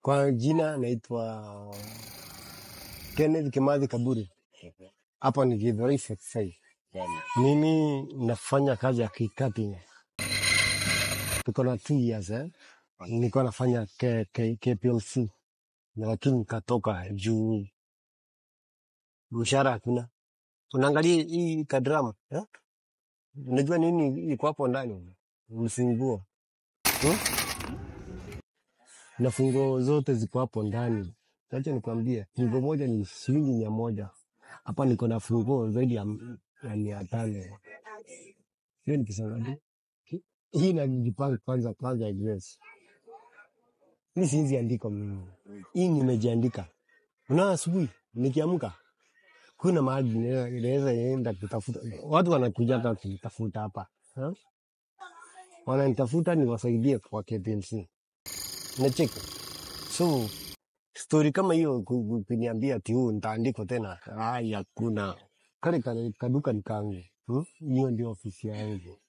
Kwa jina naitwa Kenneth Kimathi Kaburi. Hapa ni Githurai 45. Mimi nafanya kazi ya kikapi. Tuko na two years eh. Nilikuwa nafanya K, K, KPLC na lakini nikatoka juu mshahara hakuna. Unaangalia hii kadrama eh? Unajua nini iko hapo ndani? Mfunguo hmm? na funguo zote ziko hapo ndani. Acha nikwambie, funguo moja ni shilingi mia moja. Hapa niko na funguo zaidi ya ya mia tano. Hiyo nikisema tu hii najipanga kwanza kwanza address. Mimi siwezi andika mimi. Hii nimejiandika. Unaona asubuhi nikiamka kuna mahali nina- inaweza enda kutafuta. Watu wanakuja hata kunitafuta hapa. Ha? Wananitafuta niwasaidie kwa KPLC. Unacheki? So story kama hiyo ku- ku- kuniambia ati huu nitaandikwa tena, ai, hakuna. Kale ka- kaduka ni kangu. Hmm? Hiyo ndio ofisi yangu.